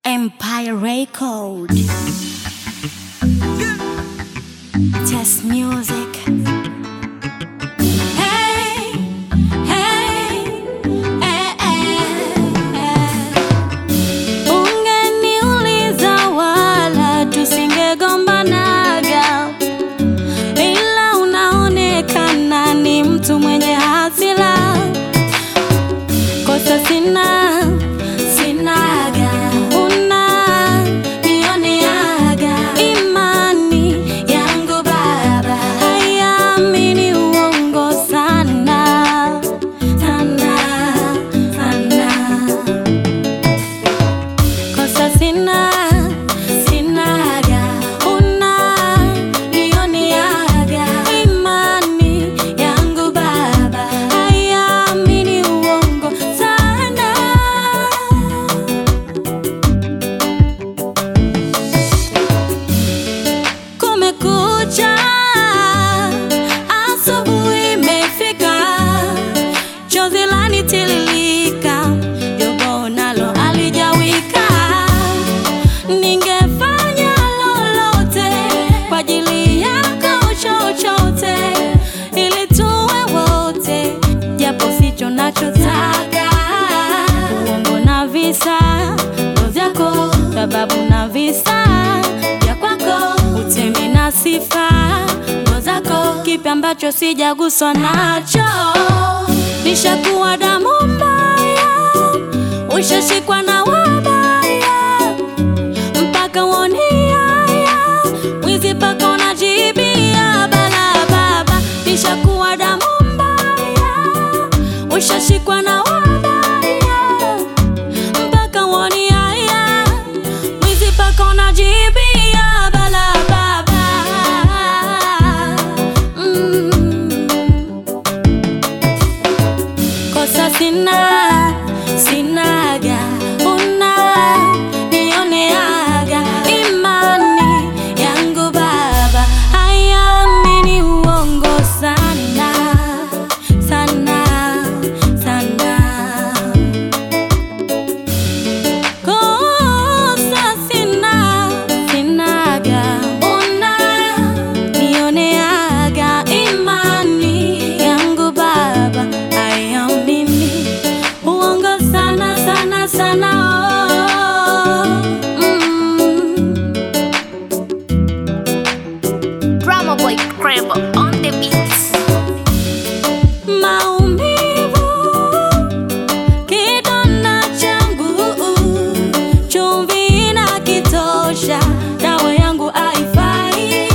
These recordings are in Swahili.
Empire Record. Test music. Hey, hey, eh, eh, eh. Ungeniuliza wala tusingegombanaga, ila unaonekana ni mtu mwenye hasira. Kosa sina sinaga, una nioneaga imani yangu baba haiamini uongo sana sana sana kosa sina sinaga una nioneaga imani yangu baba haiamini uongo sana kumekucha asubuhi imefika chozi lanitililika jogo nalo alijawika ningefanya lolote kwa ajili yako chochote ili tuwe wote japo sicho nachotaka uongo na visa ndo vyako sababu na visa vya kwako utemi na sifa ndo zako kipi ambacho sijaguswa nacho nishakuwa damu mbaya ushashikwa na wabaya mpaka uoniaya mwizi paka unajibia bala baba nishakuwa damu mbaya ushashikwa na wabaya mpaka uoniaya mwizi paka unajibia bala baba mm. kosa sina sinaga una nioneaga imani yangu baba haiamini uongo sana sana sana kosa sina sinaga una nioneaga imani yangu baba haiamini uongo sana sana sana oh. mm. Drama Boy Crab on the beats. maumivu kidona changu chumvi na kitosha dawa yangu haifai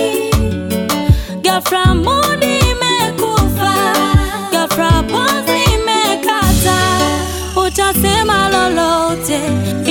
gafra mudi imekufa gafra pozi imekata utasema lolote